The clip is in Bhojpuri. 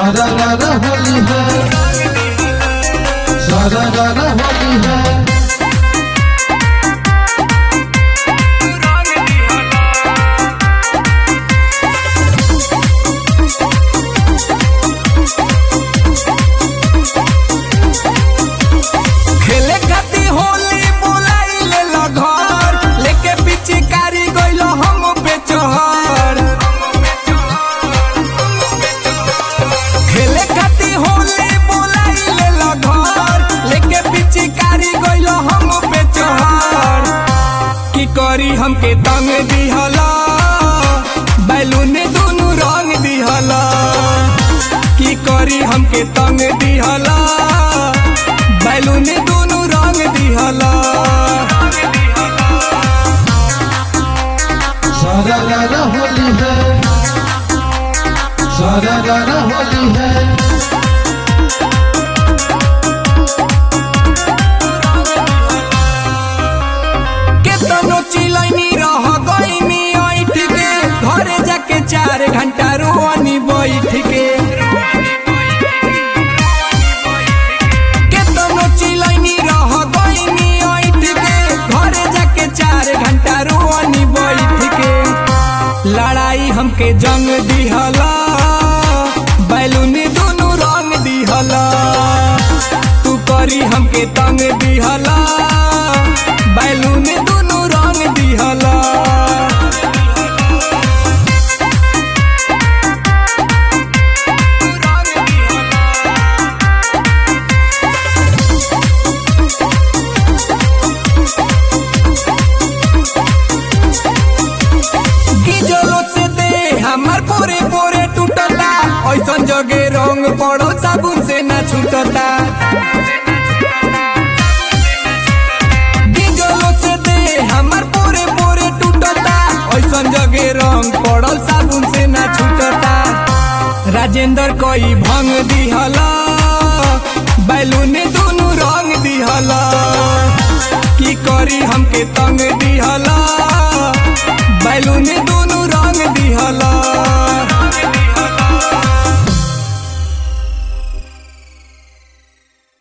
सारा रारा होली है सारा रारा होली है खेले खाती होली बुलाई ले लो घर लेके पिचकारी गइलो हम पे चहर खेले खाती होली बुलाई ले लो घर लेके पिचकारी गइलो हम पे चहर की करी हमके तंग दिहला बैलून दुनु रंग दिहला की करी हमके तंग दिहला बैलून दुनु रंग दिहला सारा रारा होली है सारा रारा होली है केतनो चिलैनी रह गईनी ऐठ के घरे जाके चार घंटा रोनी बैठ के केतनो चिलैनी रह गईनी ऐठ के घरे जाके चार घंटा रोनी बैठ के लड़ाई हमके जंग दिहला बैलून दुनु रंग दिहला तू करी हमके तंग दिहला बैलून दुनु रंग दिहला गिजलो से दे हमर पूरे पूरे टूटता ऐसन जगे रंग पड़ो साबुन से ना छूटता गिजलो से दे हमर पूरे पूरे टूटता ऐसन जगे रंग पड़ल साबुन से ना छूटता राजेंद्र कोई भंग दिहला बैलून दुनु रंग दिहला की करी हमके तंग दिहला